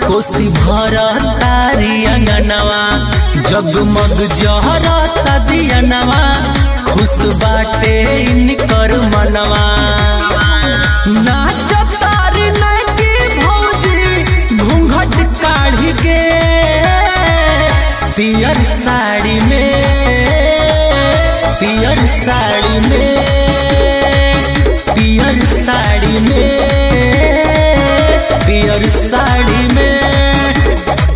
कोसी भर तारी अंगनवा जगमग जहरता दियनवा खुश बाटे इनकर मनवा नाच तारी नकी भौजी घूंघट काढ़ी के पियर साड़ी में पियर साड़ी में पियर साड़ी में पियर साड़ी में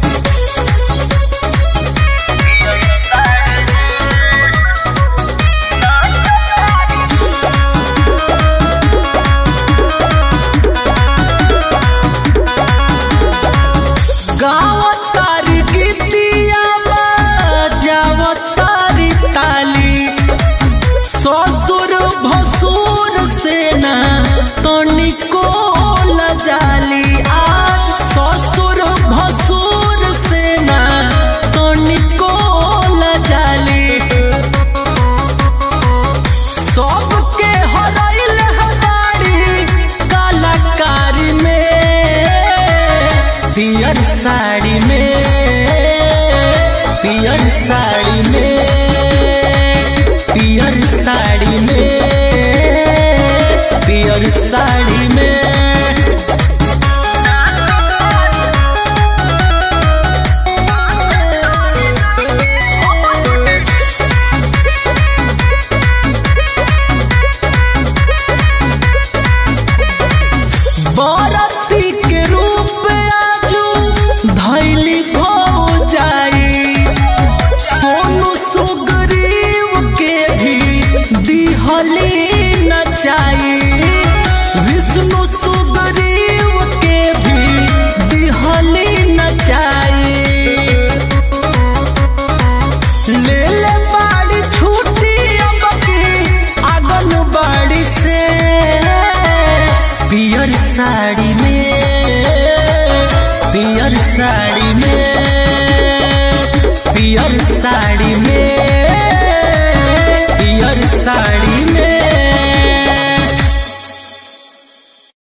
गावत तारी गीतिया बजावत तारी ताली ससुर भसुर सेना तनिको लजाली आज ससुर भसुर सेना तनिको लजाली सबके हरैल हमारी कलाकारी में पियर साड़ी में पियर साड़ी में पियर साड़ी में पियर साड़ी में बरती के रूप आजू धैली भो जाई सोनू सुग्रीव के भी दिहली नचाई विष्णु सुग्रीव के भी दिहली नचाई ले ले बाड़ी छूटी अब की आंगन बाड़ी से पियर साड़ी में पियर साड़ी में पियर साड़ी में